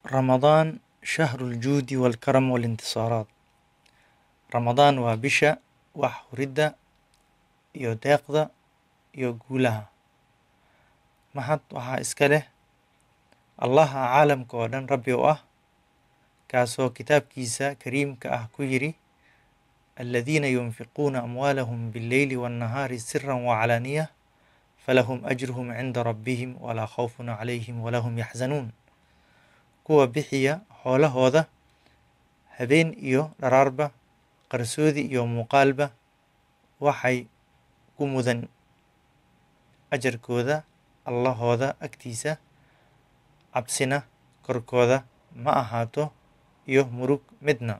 Ramadaan shahrul juudi wal karam wal intisaaraat Ramadaan waa bisha wax huridda iyo deeqda iyo guulaha mahad waxaa iska leh allaha caalamka oo dhan rabbi u ah kaasoo kitaabkiisa kariimka ah ku yidhi aladiina yunfiquuna amwaalahum billeyli wannahaari siran wacalaaniya falahum ajruhum cinda rabbihim walaa khawfun calayhim walahum yaxzanuun kuwa bixiya xoolahooda habeen iyo dharaarba qarsoodi iyo muuqaalba waxay ku mudan ajarkooda allahooda agtiisa cabsina korkooda ma ahaato iyo murug midna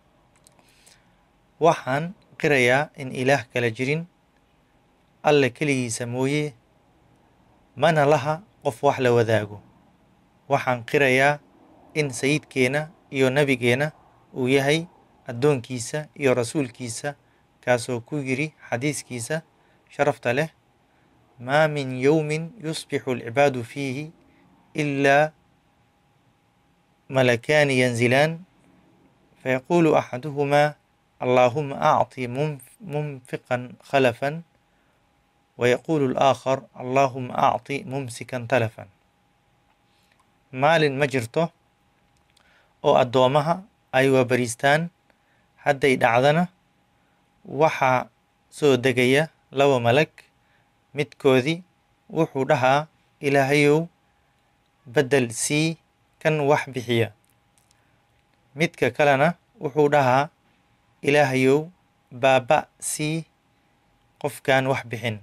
waxaan qirayaa in ilaah kala jirin alle keligiisa mooye mana laha qof wax la wadaago waxaan qirayaa in sayidkeena iyo nebigeena uu yahay addoonkiisa iyo rasuulkiisa kaasoo ku yidhi xadiiskiisa sharafta leh maa min yowmin yusbixu alcibaadu fiihi ilaa malakaani yanzilaan fayaquulu axaduhumaa allaahuma acطi munfiqan khalafan wayaquulu alaakhar allaahuma acطi mumsikan talafan maalin ma jirto oo addoomaha ay waabariistaan hadday dhacdana waxaa soo degaya laba malag midkoodii wuxuu dhahaa ilaahayow beddel sii kan wax bixiya midka kalena wuxuu dhahaa ilaahayow baaba sii qofkaan wax bixin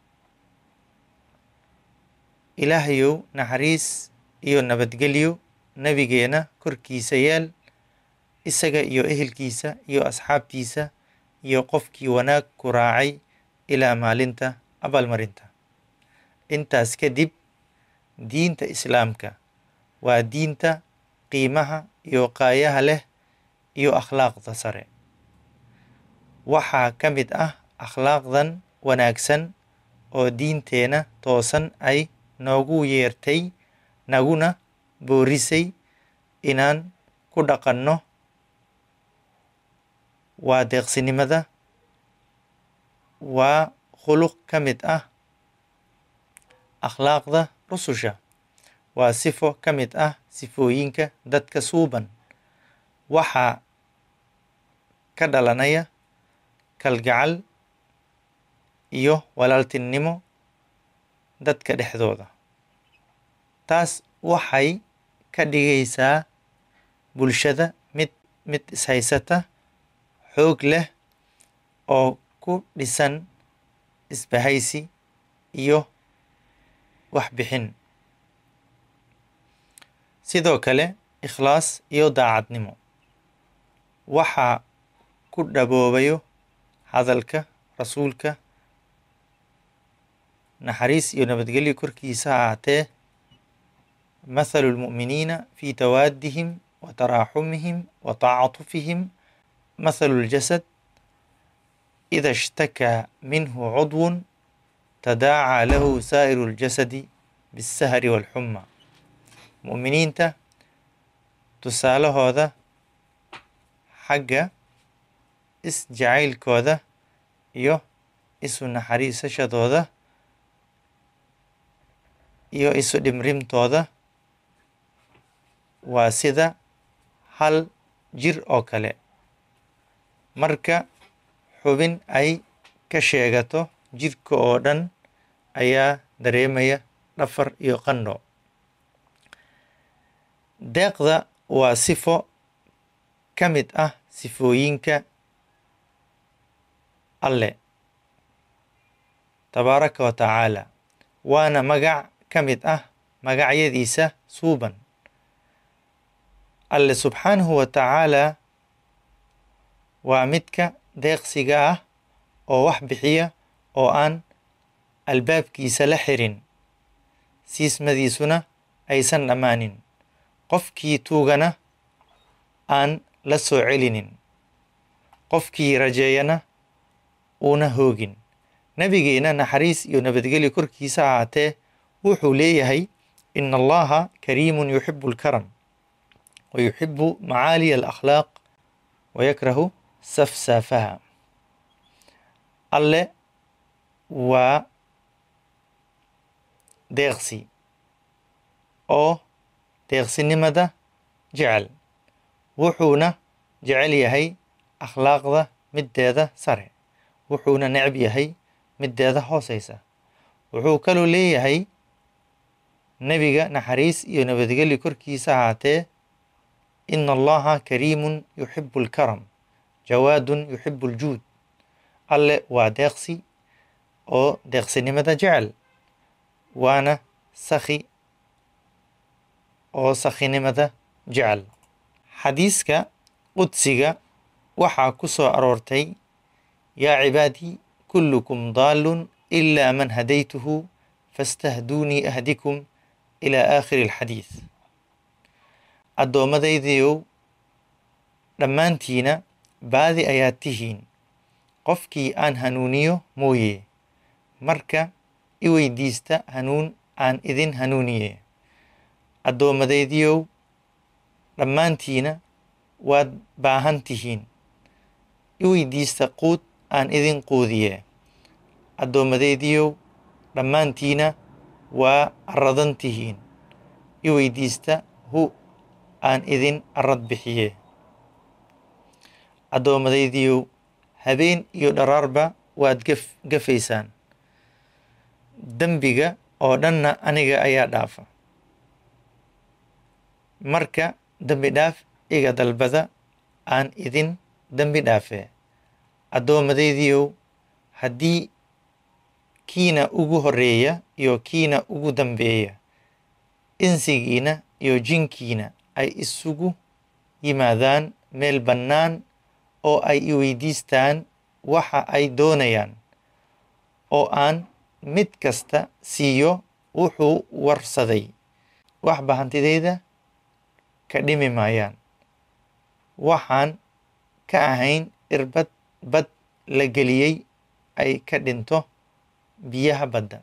ilaahayow naxariis iyo nabadgelyo nebigeena korkiisa yeel isaga iyo ehelkiisa iyo asxaabtiisa iyo qofkii wanaag ku raacay ilaa maalinta abaalmarinta intaas kadib diinta islaamka waa diinta qiimaha iyo qaayaha leh iyo akhlaaqda sare waxaa ka mid ah akhlaaqdan wanaagsan oo diinteena toosan ay noogu yeertay naguna boorisay inaan ku dhaqanno waa deeqsinimada waa khuluq ka mid ah akhlaaqda rususha waa sifo ka mid ah sifooyinka dadka suuban waxaa ka dhalanaya kalgacal iyo walaaltinimo dadka dhexdooda taas waxay ka dhigaysaa bulshada mid mid ishaysata xoog leh oo ku dhisan isbahaysi iyo waxbixin sidoo kale ikhlaas iyo daacadnimo waxaa ku dhaboobayo hadalka rasuulka naxariis iyo nabadgelyo korkiisa ha ahaatee mathalu lmu'miniina fi tawaadihim wa taraaxumihim wa tacaatufihim mathalu ljasad ida ishtakaa minhu cudwun tadaacaa lahu saa'iru ljasadi biاsahri waalxuma mu'miniinta tusaalahooda xagga isjacaylkooda iyo isu naxariisashadooda iyo isu dhimrimtooda waa sida hal jir oo kale marka xubin ay ka sheegato jirka oo dhan ayaa dareemaya dhafar iyo qandho deeqda waa sifo ka mid ah sifooyinka alle tabaaraka wa tacaala waana magac ka mid ah magacyadiisa suuban alle subxaanahu wa tacaalaa waa midka deeqsiga ah oo wax bixiya oo aan albaabkiisa la xirin siismadiisuna aysan dhammaanin qofkii tuugana aan la soo celinin qofkii rajeeyana uuna hoogin nebigeena naxariis iyo nabadgelyo korkiisa ahaatee wuxuu leeyahay ina allaha kariimun yuxibu lkaram ويحب معالي الأخلاق ويكره سفسافها alle waa deeqsi oo deeqsinimada jecel wuxuuna jecel yahay akhlaaqda middeeda sare wuxuuna necb yahay middeeda hooseysa wuxuu kaloo leeyahay nebiga naxariis iyo nabadgelyo korkiisa ahaatee ina allaha kariimun yuxibu alkaram jawaadun yuxibu aljuud alle waa deeqsi oo deeqsinimada jecel waana sakhi oo sakhinimada jecel xadiiska qudsiga waxaa ku soo aroortay yaa cibaadii kullukum daalun ilaa man hadaytuhu fastahduunii ahdikum ilaa aakhiri alxadiis addoommadaydiiow dhammaantiina baadi ayaad tihiin qofkii aan hanuuniyo mooye marka i weydiista hanuun aan idin hanuuniye addoommadaydiiow dhammaantiina waad baahan tihiin i weydiista quud aan idin quudiye addoommadaydiiow dhammaantiina waa aradan tihiin i weydiista hu aan idin arad bixiye addoommadaydiiow habeen iyo dharaarba waad gaf gafaysaan dembiga oo dhanna aniga ayaa dhaafa marka dembi dhaaf iga dalbada aan idin dembi dhaafee addoommadaydiiow haddii kiina ugu horreeya iyo kiina ugu dambeeya insigiina iyo jinkiina ay isugu yimaadaan meel bannaan oo ay i weydiistaan waxa ay doonayaan oo aan mid kasta siiyo wuxuu warsaday waxba hantidayda ka dhimi maayaan waxaan ka ahayn irbad bad la geliyey ay ka dhinto biyaha badda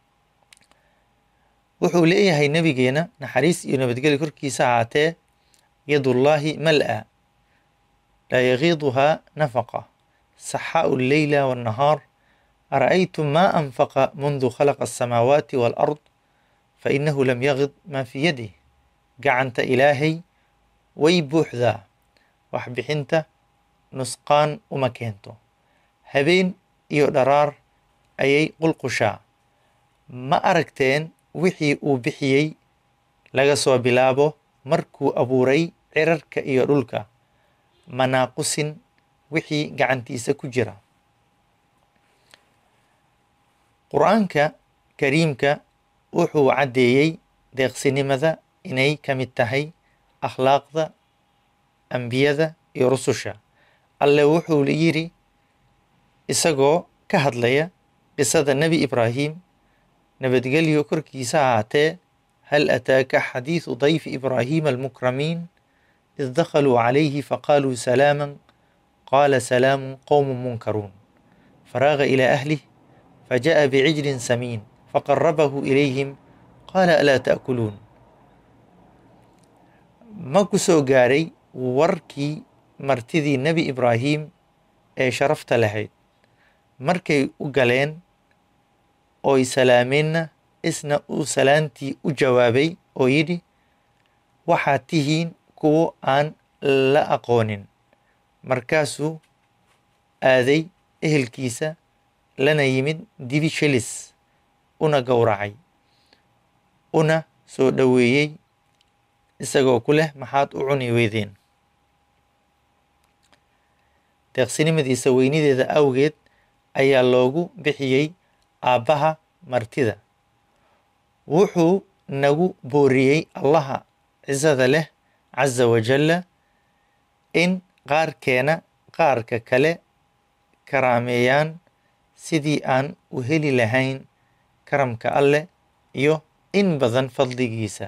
wuxuu leeyahay nebigeena naxariis iyo nabadgelyo korkiisa ahaatee yadullaahi mal'a laa yagiiduhaa nafaqa saxaa'u alleyla waannahaar ara'aytum maa anfaqa mundu khalaqa alsamaawaati waalard fainahu lam yagid maa fii yadih gacanta ilaahay way buuxdaa wax bixinta nusqaan uma keento habeen iyo dharaar ayay qulqushaa ma aragteen wixii uu bixiyey laga soo bilaabo markuu abuuray cirarka iyo dhulka manaaqusin wixii gacantiisa ku jira qur-aanka kariimka wuxuu caddeeyey deeqsinimada inay ka mid tahay akhlaaqda ambiyada iyo rususha alle wuxuu yidhi isagoo ka hadlaya qisada nebi ibraahim nabadgelyo korkiisa ahaatee hal ataaka xadiidu dayfi ibraahima almukramiin id dakhaluu calayhi faqaaluu salaaman qaala salaamun qowmun munkaruun faraaga ilaa ahlih faja'a bicijlin samiin faqarabahu ilayhim qaala alaa ta'kuluun ma ku soo gaaray warkii martidii nebi ibraahim ee sharafta lahayd markay u galeen ooy salaameenna isna uu salaantii u jawaabay oo yidhi waxaad tihiin kuwo aan la aqoonin markaasuu aaday ehelkiisa lana yimid dibi shilis una gowracay una soo dhoweeyey isagoo ku leh maxaad u cuni weydeen deeqsinimadiisa weynideeda awgeed ayaa loogu bixiyey aabbaha martida wuxuu nagu booriyey allaha cisada leh casa wajalla in qaarkeena qaarka kale karaameeyaan sidii aan u heli lahayn karamka alleh iyo in badan fadligiisa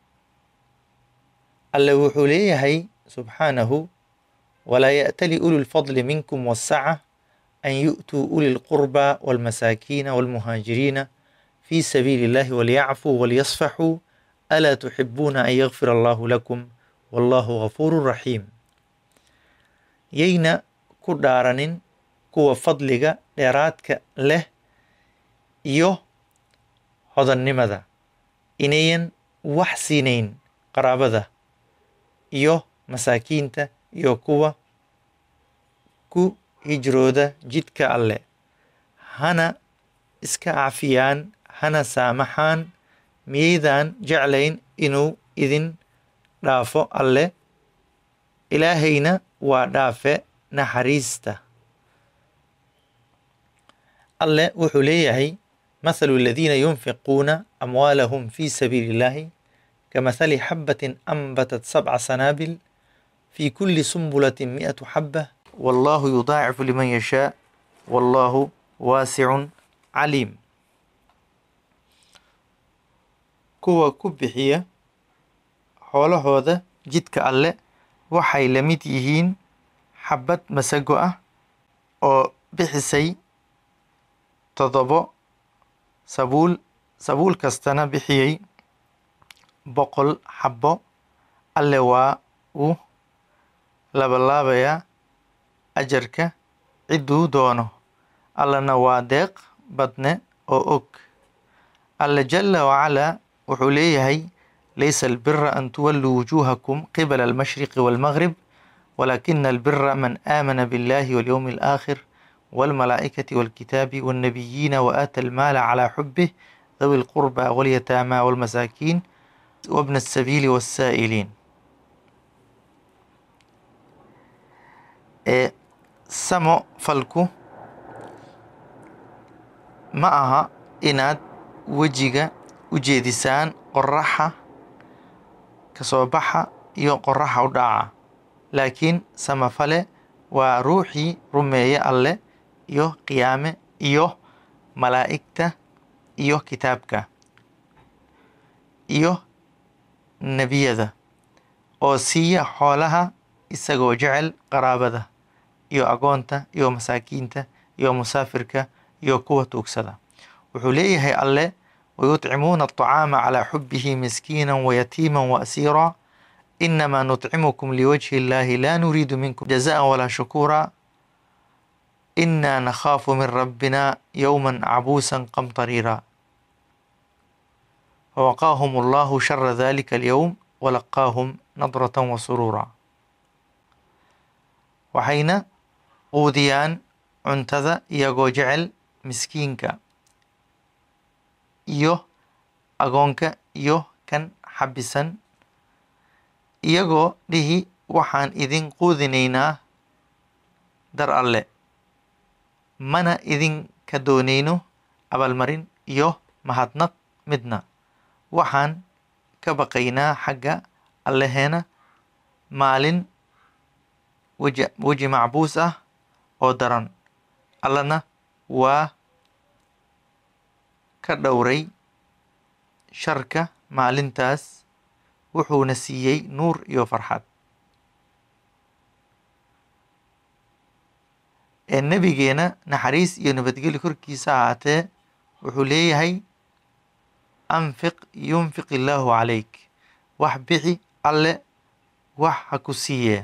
alle wuxuu leeyahay subxaanahu walaa ya'tali ulu lfadli minkum wasaca an yu'tuu uli lqurba walmasaakiina walmuhaajiriina fi sabiili illahi walyacfuu walyasfaxuu alaa tuxibuuna an yakfir allahu lakum wallaahu ghafuurun raxiim yayna ku dhaaranin kuwa fadliga dheeraadka leh iyo hodannimada inayan wax siinayn qaraabada iyo masaakiinta iyo kuwa ku hijrooda jidka alle hana iska cafiyaan hana saamaxaan miyaydaan jeclayn inuu idin dhaafo alle ilaahayna waa dhaafe naxariista alle wuxuu leeyahay mathalu aladiina yunfiquuna amwaalahum fi sabiili illahi kamathali xabatin anbatat sabca sanaabil fi kuli sumbulatin mi'atu xaba wallahu yudaacifu liman yashaa wallahu waasicun caliim kuwa ku bixiya xoolahooda jidka alle waxay la mid yihiin xabad masago ah oo bixisay toddobo sabuul sabuul kastana bixiyey boqol xabbo alle waa uu labalaabayaa ajarka cidduu doono allana waa deeq badne oo og alle jala wacalaa wuxuu leeyahay laysa albira an tuwalluu wujuuhakum qibala almashriqi waalmaghrib walakina albira man aamana biاllahi walyowmi alaakhir والملائكة والكتاب والنبيين وآتى المال على حبه ذوي القربى واليتامى والمساكين وابن السبيل والسائلين ee samo falku ma aha inaad wejiga u jeedisaan qoraxa kasoo baxa iyo qoraxa u dhaca laakiin samafale waa ruuxii rumeeye alle iyo qiyaame iyo malaa'igta iyo kitaabka iyo nebiyada oo siiya xoolaha isagoo jecel qaraabada iyo agoonta iyo masaakiinta iyo musaafirka iyo kuwa tuugsada wuxuu leeyahay alle wayutcimuuna aطacaama calaa xubihi miskiina wayatiima waasiira inamaa nutcimukum liwajhi illahi la nuriidu minkum jazaa walaa shukuura inaa nakhaafu min rabbina yowma cabuusa qamtariira fawaqaahum allahu shara dalika alyowm walaqaahum nadrata wasuruura waxayna quudiyaan cuntada iyagoo jecel miskiinka iyo agoonka iyo kan xabisan iyagoo dhihi waxaan idin quudinaynaa dar alle mana idinka doonayno abaalmarin iyo mahadnaq midna waxaan ka baqaynaa xagga allaheena maalin weji macbuus ah oo daran allana waa ka dhowray sharka maalintaas wuxuuna siiyey nuur iyo farxad ee nebigeena naxariis iyo nabadgeli korkiisa ahaatee wuxuu leeyahay anfiq yunfiq illaahu calayk wax bixi alle wax ha ku siiyee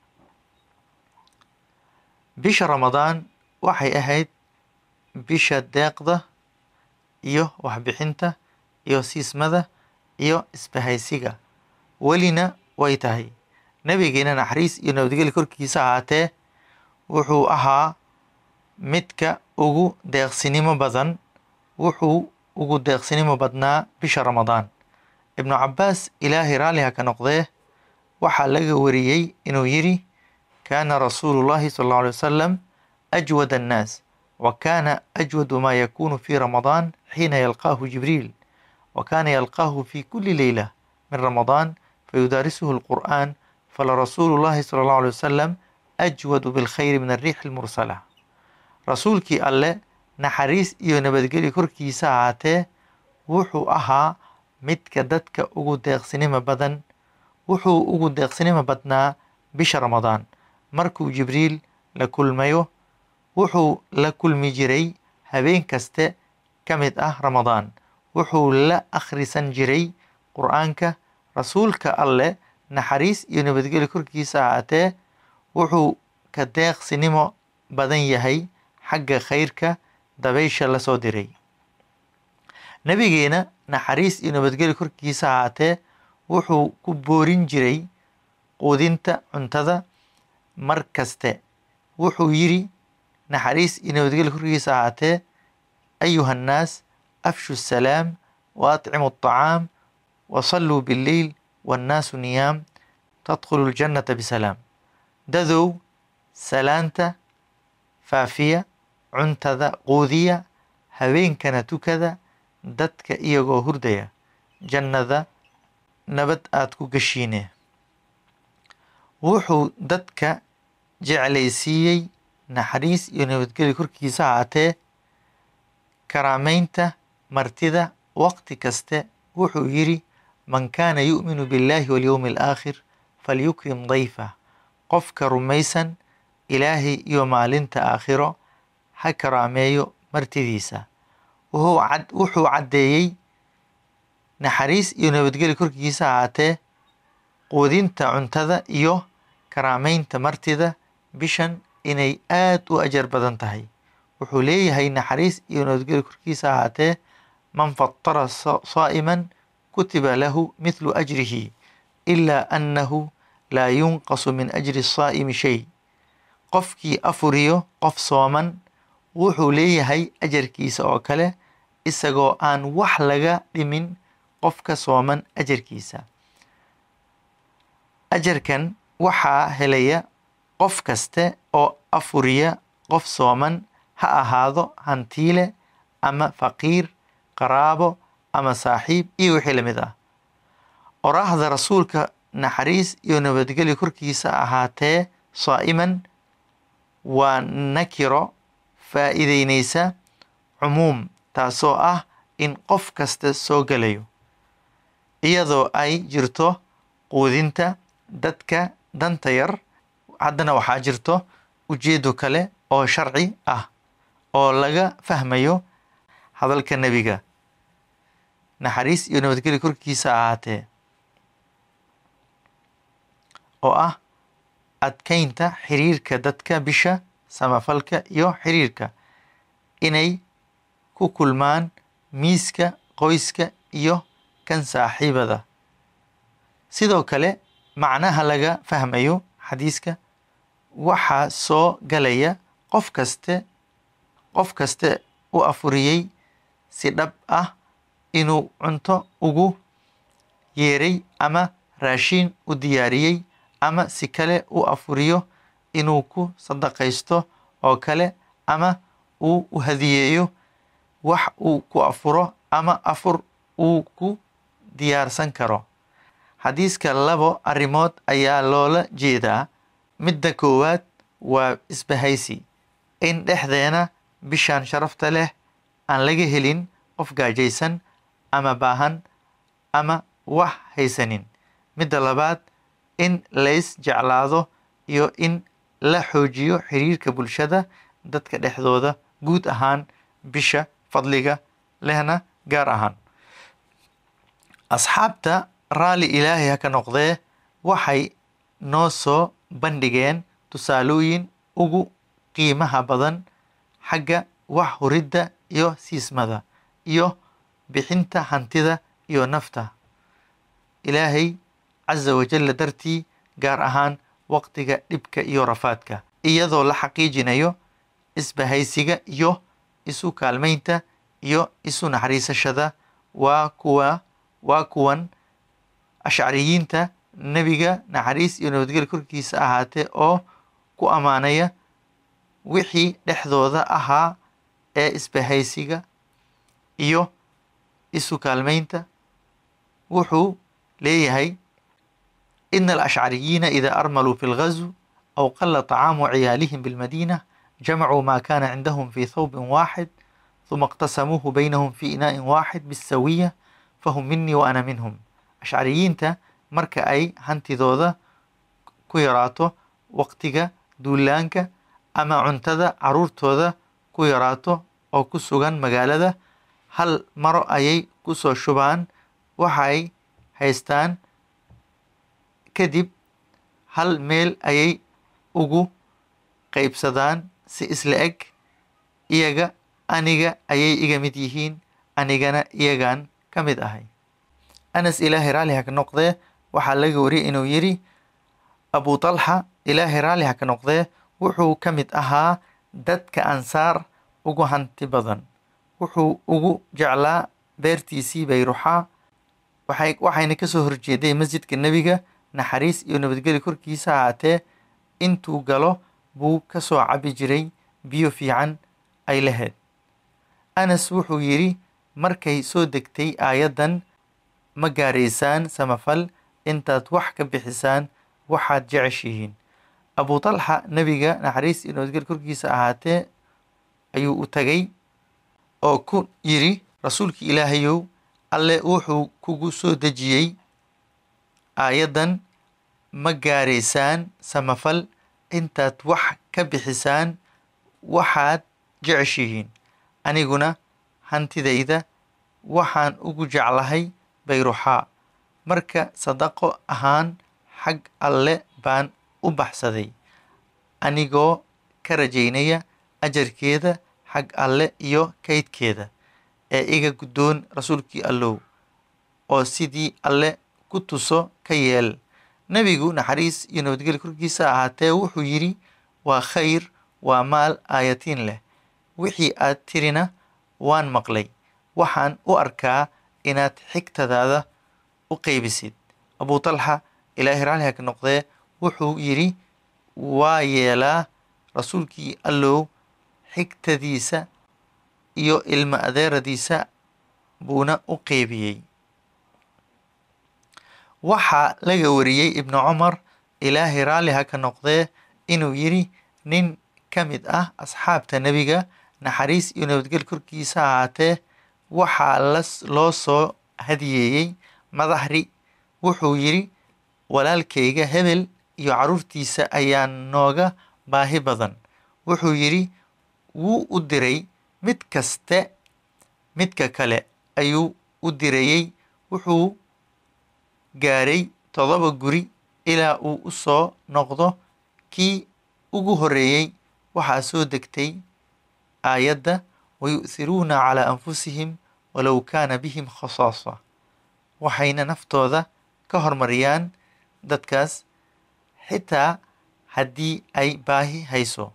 bisha ramadaan waxay ahayd bisha deeqda iyo waxbixinta iyo siismada iyo isbahaysiga welina way tahay nebigeena naxariis iyo nabadgeli korkiisa ahaatee wuxuu ahaa midka ugu deeqsinimo badan wuxuu ugu deeqsinimo badnaa bisha ramadaan ibnu cabaas ilaahay raalliha ka noqdee waxaa laga wariyey inuu yidhi kaana rasuulu llahi sal allau alay wasalam ajwad annaas wa kaana ajwadu maa yakunu fi ramadaan xiina yalqaahu jibriil wa kaana yalqaahu fi kuli leyla min ramadaan fayudaarisuhu alqur'aan falarasuulu llahi sala allahu alay wasalam ajwadu bilkhayri min arriixi almursala rasuulkii alle naxariis iyo nabadgeli korkiisa ahaatee wuxuu ahaa midka dadka ugu deeqsinimo badan wuxuu ugu deeqsinimo badnaa bisha ramadaan markuu jibriil la kulmayo wuxuu la kulmi jiray habeen kaste ka mid ah ramadaan wuxuu la akhrisan jiray qur-aanka rasuulka alle naxariis iyo nabadgelyo korkiisa ahaatee wuxuu ka deeqsinimo badan yahay xagga khayrka dabaysha lasoo diray nebigeena naxariis iyo nabadgelyo korkiisa ahaatee wuxuu ku boorin jiray quudinta cuntada mar kaste wuxuu yidhi naxariis iyo nabadgelyo korkiisa ahaatee ayuha annaas afshu salaam wa atcimu aطacaam wasalluu billeyl wannaasu niyaam tadkhulu ljannata bisalaam dadow salaanta faafiya cuntada quudiya habeenkana tukada dadka iyagoo hurdaya jannada nabad aada ku gashiine wuxuu dadka jeclaysiiyey naxariis iyo nabadgelyo korkiisa ahaatee karaameynta martida waqti kaste wuxuu yidhi man kaana yu'minu biاllahi walyowmi alaakhir falyukrim dayfah qofka rumaysan ilaahay iyo maalinta aakhiro ha karaameeyo martidiisa wuxuu caddeeyey naxariis iyo nabadgelyo korkiisa ahaatee quudinta cuntada iyo karaameynta martida bishan inay aad u ajar badan tahay wuxuu leeyahay naxariis iyo nabadgelyo korkiisa ahaatee man fatara saa'iman kutiba lahu mithlu ajrihi ilaa annahu laa yunqasu min ajri saa'imi shay qofkii afuriyo qof sooman wuxuu leeyahay ajarkiisa oo kale isagoo aan wax laga dhimin qofka sooman ajarkiisa ajarkan waxaa helaya qof kaste oo afuriya qof sooman ha ahaado hantiile ama faqiir qaraabo ama saaxiib iyo wixii lamid ah oraahda rasuulka naxariis iyo nabadgelyo korkiisa ahaatee saa'iman waa nakiro faa'iideyneysa cumuum taasoo ah in qof kasta soo gelayo iyadoo ay jirto quudinta dadka danta yar haddana waxaa jirto ujeedo kale oo sharci ah oo laga fahmayo hadalka nebiga naxariis iyo nabadgelyo korkiisa ahaatee oo ah adkeynta xiriirka dadka bisha samafalka iyo xiriirka inay ku kulmaan miiska qoyska iyo kan saaxiibada sidoo kale macnaha laga fahmayo xadiiska waxaa soo galaya qof kaste qof kaste u afuriyey si dhab ah inuu cunto ugu yeeray ama raashiin u diyaariyey ama si kale u afuriyo inuu ku sadaqaysto oo kale ama uu u hadiyeeyo wax uu ku afuro ama afur uu ku diyaarsan karo xadiiska labo arrimood ayaa loola jeedaa midda koowaad waa isbahaysi in dhexdeena bishaan sharafta leh aan laga helin qof gaajaysan ama baahan ama wax haysanin midda labaad in lays jeclaado iyo in la xoojiyo xiriirka bulshada dadka dhexdooda guud ahaan bisha fadliga lehna gaar ahaan asxaabta raalli ilaahay ha ka noqdee waxay noo soo bandhigeen tusaalooyin ugu qiimaha badan xagga wax huridda iyo siismada iyo bixinta hantida iyo nafta ilaahay casa wajalla dartii gaar ahaan waqtiga dhibka iyo rafaadka iyadoo la xaqiijinayo isbahaysiga iyo isu kaalmaynta iyo isu naxariisashada waa kuwa waa kuwan ashcariyiinta nebiga naxariis iyo nabadgelya korkiisa ahaatee oo ku ammaanaya wixii dhexdooda ahaa ee isbahaysiga iyo isu kaalmaynta wuxuu leeyahay ina alashcariyiina ida armaluu fi lgazw aw qala طacaamu ciyaalihim bilmadina jamacuu ma kana cindahum fi thawbin waaxid ثuma اqtasamuuhu baynahum fi inaaءin waaxid bisawiya fahum minii wa ana minhum ashcariyiinta marka ay hantidooda ku yaraato waqtiga duulaanka ama cuntada caruurtooda ku yaraato oo ku sugan magaalada hal maro ayay kusoo shubaan waxay haystaan kadib hal meel ayay ugu qaybsadaan si isla eg iyaga aniga ayay iga mid yihiin anigana iyagaan ka mid ahay anas ilaahay raalli ha ka noqdee waxaa laga wariyay inuu yidhi abu talxa ilaahay raalli ha ka noqdee wuxuu ka mid ahaa dadka ansaar ugu hanti badan wuxuu ugu jeclaa beertiisii bayruxaa waxay waxayna kasoo horjeeday masjidka nebiga naxariis iyo nabadgeli korkiisa ahaatee intuu galo buu kasoo cabi jiray biyo fiican ay lahayd anas wuxuu yidhi markay soo degtay aayaddan ma gaaraysaan samafal intaad wax ka bixisaan waxaad jeceshihiin abu talxa nebiga naxariis iyo nabadgeli korkiisa ahaatee ayuu u tagay oo ku yidhi rasuulkii ilaahayow alle wuxuu kugu soo dejiyey aayaddan ma gaaraysaan samafal intaad wax ka bixisaan waxaad jeceshihiin aniguna hantidayda waxaan ugu jeclahay bayruxaa marka sadaqo ahaan xag alle baan u baxsaday anigoo ka rajaynaya ajarkeeda xag alle iyo kaydkeeda ee iga guddoon rasuulkii allow oo sidii alle ku tuso ka yeel nebigu naxariis iyo nabadgeli korkiisa ahaatee wuxuu yidhi waa khayr waa maal aayatiin leh wixii aad tirina waan maqlay waxaan u arkaa inaad xigtadaada u qaybisid abu talxa ilaahay raalli ha ka noqdee wuxuu yidhi waa yeelaa rasuulkii allow xigtadiisa iyo ilmo adeeradiisa buuna u qeybiyey waxaa laga wariyey ibnu cumar ilaahay raalli ha ka noqdee inuu yidhi nin ka mid ah asxaabta nebiga naxariis iyo nabadgel korkiisa ahaatee waxaa las loo soo hadiyeeyey madaxri wuxuu yidhi walaalkayga hebel iyo carruurtiisa ayaa nooga baahi badan wuxuu yidhi wuu u diray mid kaste midka kale ayuu u dirayey wuxuu gaaray todoba guri ilaa uu u soo noqdo kii ugu horreeyey waxaa soo degtay aayadda wayu'thiruuna calaa anfusihim walow kaana bihim khasaasa waxayna naftooda ka hormariyaan dadkaas xitaa haddii ay baahi hayso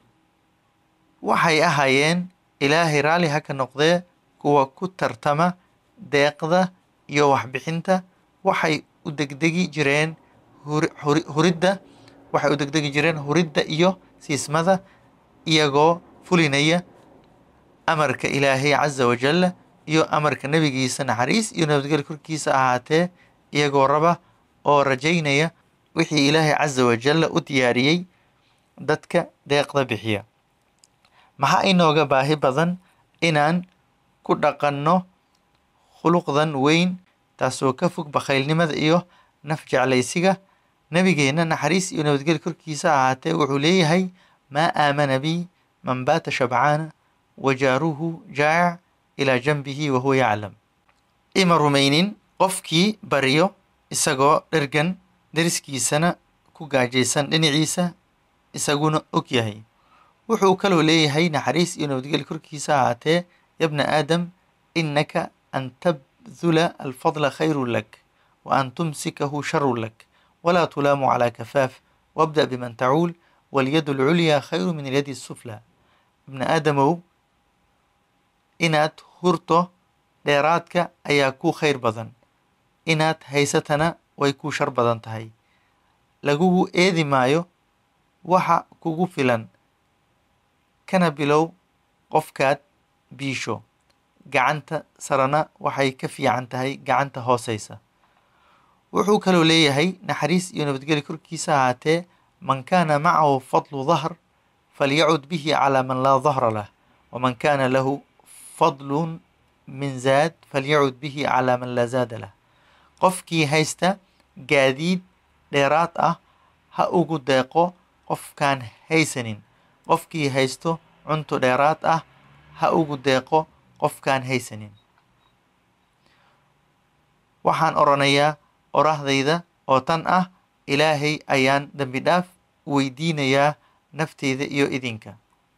waxay ahaayeen ilaahay raalli ha ka noqdee kuwa ku tartama deeqda iyo waxbixinta waxay u degdegi jireen huridda waxay u degdegi jireen huridda iyo siismada iyagoo fulinaya amarka ilaahay casa wajalla iyo amarka nebigiisa naxariis iyo nabadgel korkiisa ahaatee iyagoo raba oo rajaynaya wixii ilaahay casa wajalla u diyaariyey dadka deeqda bixiya maxaa inooga baahi badan inaan ku dhaqanno khuluqdan weyn taasoo ka fog bakhaylnimada iyo naf jeclaysiga nebigeenna naxariis iyo nabadgel korkiisa ahaatee wuxuu leeyahay maa aamana bi man baata shabcaana wajaaruhu jaac ilaa janbihi wahuwa yaclam ima rumaynin qofkii baryo isagoo dhergan deriskiisana ku gaajaysan dhinaciisa isaguna og yahay wuxuu kaloo leeyahay naxariis iyo nabadgel korkiisa ahaatee yabna aadam innaka an tabdula alfadla khayru lak wa an tumsikahu sharu lak walaa tulaamu calaa kafaaf wabda biman tacuul walyadu alculyaa khayru min alyadi asufla ibna aadamow inaad hurto dheeraadka ayaa ku khayr badan inaad haysatana way ku shar badan tahay lagugu eedi maayo waxa kugu filan kana bilow qofkaad biisho gacanta sarana waxay ka fiican tahay gacanta hooseysa wuxuu kaloo leeyahay naxariis iyo nabadgeli korkiisa ahaatee man kaana macahu fadlu dahr falyacud bihi calaa man laa dahra lah waman kaana lahu fadlun min zaad falyacud bihi calaa man laa zaada lah qofkii haysta gaadiid dheeraad ah ha ugu deeqo qofkaan haysanin qofkii haysto cunto dheeraad ah ha ugu deeqo qofkaan haysanin waxaan oranayaa orahdayda oo tan ah ilaahay ayaan dembi dhaaf weydiinayaa nafteyda iyo idinka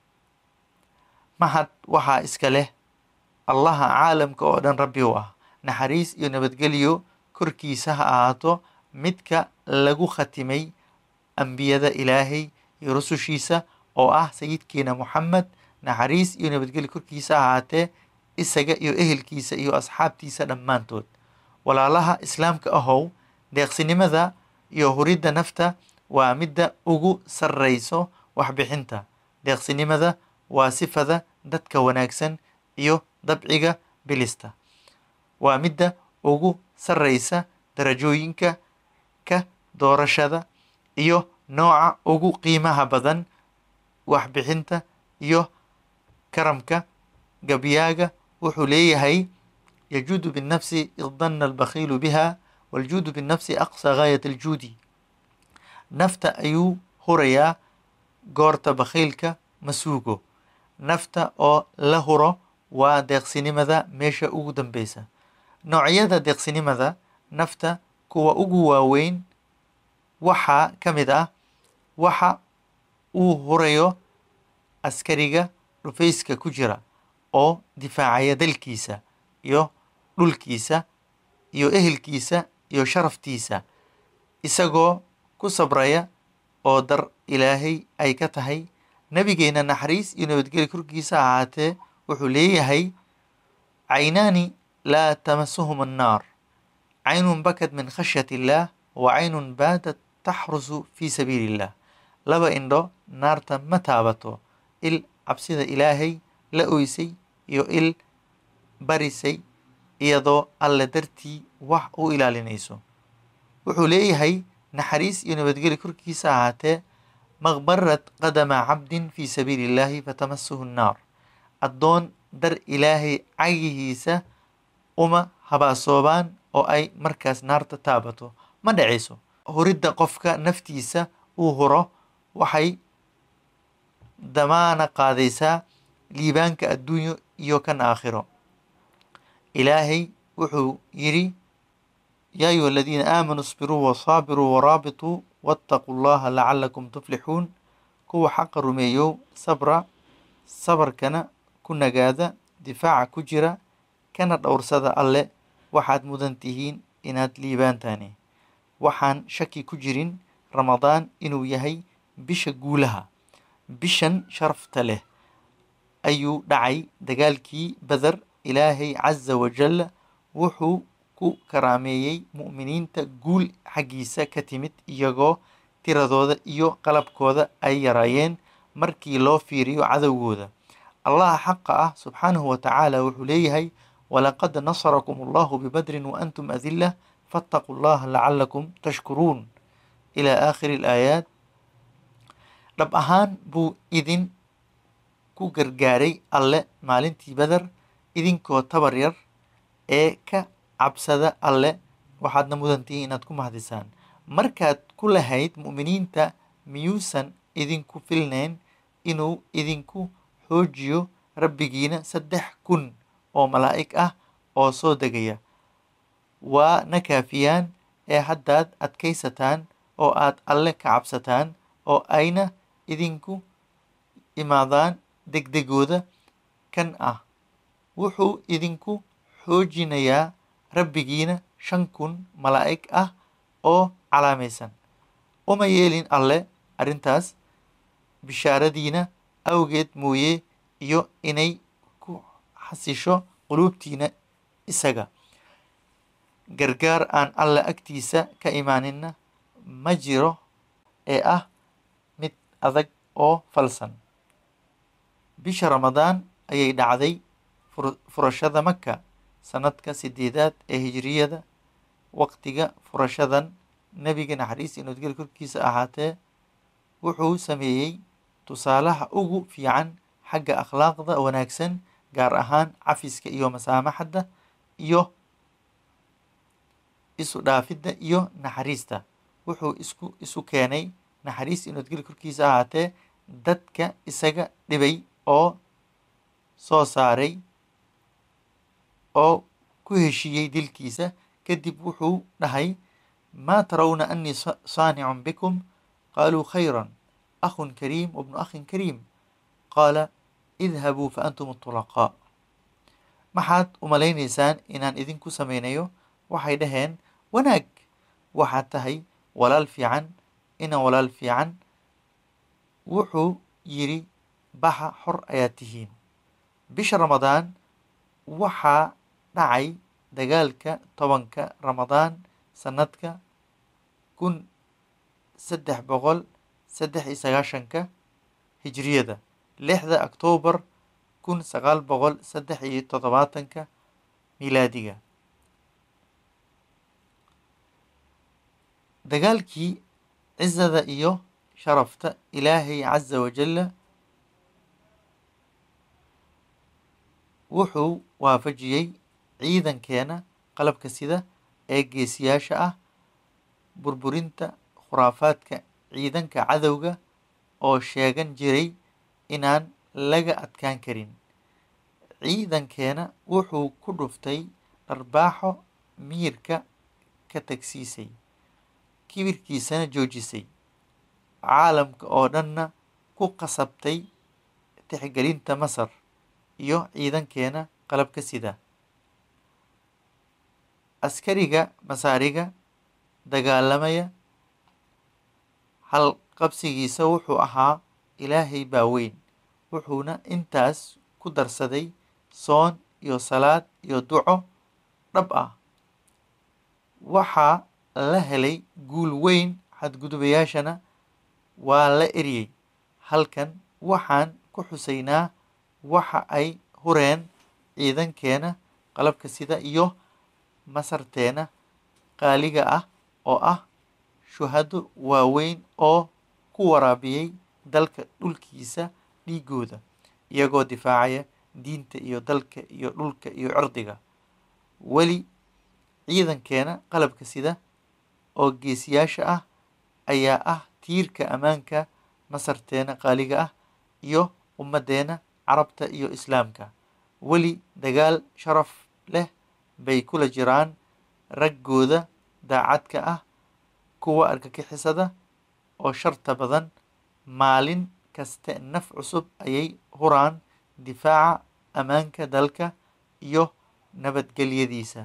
mahad waxaa iska leh allaha caalamka oo dhan rabbi u ah naxariis iyo nabadgelyo korkiisa ha ahaato midka lagu khatimay ambiyada ilaahay iyo rusushiisa oo ah sayidkeena moxamed naxariis iyo nabadgelyo korkiisa ha ahaatee isaga iyo ehelkiisa iyo asxaabtiisa dhammaantood walaalaha islaamka ahow deeqsinimada iyo huridda nafta waa midda ugu sarreyso waxbixinta deeqsinimada waa sifada dadka wanaagsan iyo dabciga bilista waa midda ugu sarreysa darajooyinka ka doorashada iyo nooca ugu qiimaha badan waxbixinta iyo karamka gabyaaga wuxuu leeyahay yajuudu binnafsi id danna albakhiilu biha waljuudu binnafsi aqsa gaayat aljuudi nafta ayuu hurayaa goorta bakhiilka ma suugo nafta oo la huro waa deeqsinimada meesha ugu dambeysa noocyada deeqsinimada nafta kuwa ugu waaweyn waxaa ka mid ah waxa uu hurayo askariga dhufayska ku jira oo difaacaya dalkiisa iyo dhulkiisa iyo ehelkiisa iyo sharaftiisa isagoo ku sabraya oo dar ilaahay ay ka tahay nabigeena naxariis iyo nabadgelya korkiisa ahaatee wuxuu leeyahay caynaani laa tamasuhum annaar caynun bakad min khashyat illaah wa caynun baadat taxrusu fii sabiili illah laba indho naarta ma taabato il cabsida ilaahay la oysay iyo il barisay iyadoo alle dartii wax u ilaalinayso wuxuu leeyahay naxariis iyo nabadgeli korkiisa ahaatee maqbarad qadama cabdin fii sabiili illaahi fatamasuhu nnaar addoon dar ilaahay cagihiisa uma habaasoobaan oo ay markaas naarta taabato ma dhacayso huridda qofka naftiisa uu huro waxay damaana qaadaysaa liibaanka adduunyo iyo kan aakhiro ilaahay wuxuu yidhi yaa ayuha aladiina aamanuu isbiruu wasaabiruu waraabituu waataquu llaha lacalakum tuflixuun kuwa xaqa rumeeyow sabra sabarkana ku nagaada difaaca ku jira kana dhowrsada alle waxaad mudan tihiin inaad liibaantaani waxaan shaki ku jirin ramadaan inuu yahay bisha guulaha bishan sharafta leh ayuu dhacay dagaalkii badar ilaahay casa wajal wuxuu ku karaameeyey mu'miniinta guul xaggiisa ka timid iyagoo tiradooda iyo qalabkooda ay yaraayeen markii loo fiiriyo cadowgooda allaha xaqa ah subxaanahu wa tacaala wuxuu leeyahay walaqad nasarakum allahu bibadrin waantum adila faataquu llaha lacalakum tashkuruun ilaa aakhiri alaayaat dhab ahaan buu idin ku gargaaray alle maalintii badar idinkoo tabar yar ee ka cabsada alle waxaadna mudantihiin inaad ku mahdisaan markaad ku lahayd mu'miniinta miyuusan idinku filnayn inuu idinku xoojiyo rabbigiina saddex kun oo malaa'ig ah oo soo degaya waa na kaafiyaan ee haddaad adkaysataan oo aad alle ka cabsataan oo ayna idinku imaadaan degdegooda kan ah wuxuu idinku xoojinayaa rabbigiina shan kun malaa'ig ah oo calaamaysan uma yeelin alle arrintaas bishaaradiina awgeed mooye iyo inay ku xasisho quluubtiina isaga gargaar aan alle agtiisa ka imaaninna ma jiro ee ah mid adag oo falsan bisha ramadaan ayay dhacday furashada maka sanadka sideedaad ee hijiriyada waqtiga furashadan nebiga naxariis iyo nabadgel korkiisa ahaatee wuxuu sameeyey tusaalaha ugu fiican xagga akhlaaqda wanaagsan gaar ahaan cafiska iyo masaamaxadda iyo isu dhaafidda iyo naxariista wuxuu isku isu keenay naxariis iyo nabadgel korkiisa ahaatee dadka isaga dhibay oo soo saaray oo ku heshiiyey dilkiisa kadib wuxuu dhahay ما ترون أني صانع بكم قالوا خيرا أخ كريم وابن أخ كريم قال اذهبوا فأنتم الطلقاء maxaad umalaynaysaan inaan idinku samaynayo waxay dhaheen wanaag waxaad tahay walaal fiican ina walaal fiican wuxuu yidhi baxa xor ayaad tihiin bisha ramadaan waxaa dhacay dagaalka tobanka ramadaan sanadka kun saddex boqol saddex iyo sagaashanka hijriyada lixda oktoobar kun sagaal boqol saddex iyo toddobaatanka milaadiga dagaalkii cizada iyo sharafta ilaahay casa wajalla wuxuu waafajiyey ciidankeena qalabka sida ee geesiyaasha ah burburinta khuraafaadka ciidanka cadowga oo sheegan jiray inaan laga adkaan karin ciidankeena wuxuu ku dhuftay dharbaaxo miyirka ka tagsiisay kibirkiisana joojisay caalamka oo dhanna ku qasabtay tixgelinta masar iyo ciidankeena qalabka sida askariga masaariga dagaalamaya halqabsigiisa wuxuu ahaa ilaahay baa weyn wuxuuna intaas ku darsaday soon iyo salaad iyo duco dhab ah waxaa la helay guul weyn xadgudubayaashana waa la eryey halkan waxaan ku xusaynaa waxa ay hureen ciidankeena qalabka sida iyo masarteena qaaliga ah oo ah shuhado waaweyn oo ku waraabiyey dalka dhulkiisa dhiigooda iyagoo difaacaya diinta iyo dalka iyo dhulka iyo cirdiga weli ciidankeena qalabka sida oo geesiyaasha ah ayaa ah tiirka ammaanka masarteena qaaliga ah iyo ummaddeena carabta iyo islaamka weli dagaal sharaf leh bay kula jiraan raggooda daacadka ah kuwa argagixisada oo sharta badan maalin kaste naf cusub ayay huraan difaaca ammaanka dalka iyo nabadgelyadiisa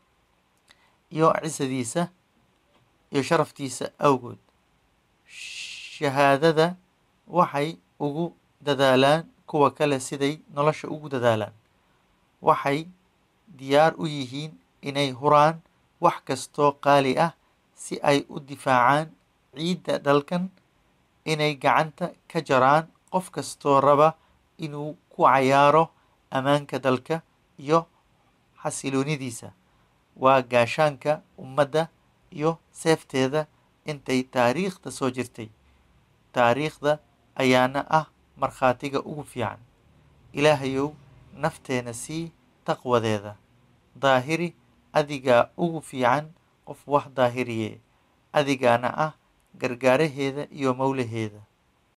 iyo cisadiisa iyo sharaftiisa awgood shahaadada waxay ugu dadaalaan kuwa kale siday nolosha ugu dadaalaan waxay diyaar u yihiin inay huraan wax kastoo qaali ah si ay u difaacaan ciidda dalkan inay gacanta ka jaraan qof kastoo raba inuu ku cayaaro ammaanka dalka iyo xasiloonidiisa waa gaashaanka ummadda iyo seefteeda intay taariikhda soo jirtay taariikhda ayaana ah markhaatiga ugu fiican ilaahayow nafteena sii taqwadeeda daahiri adigaa ugu fiican qof wax daahiriye adigaana ah gargaaraheeda iyo mowlaheeda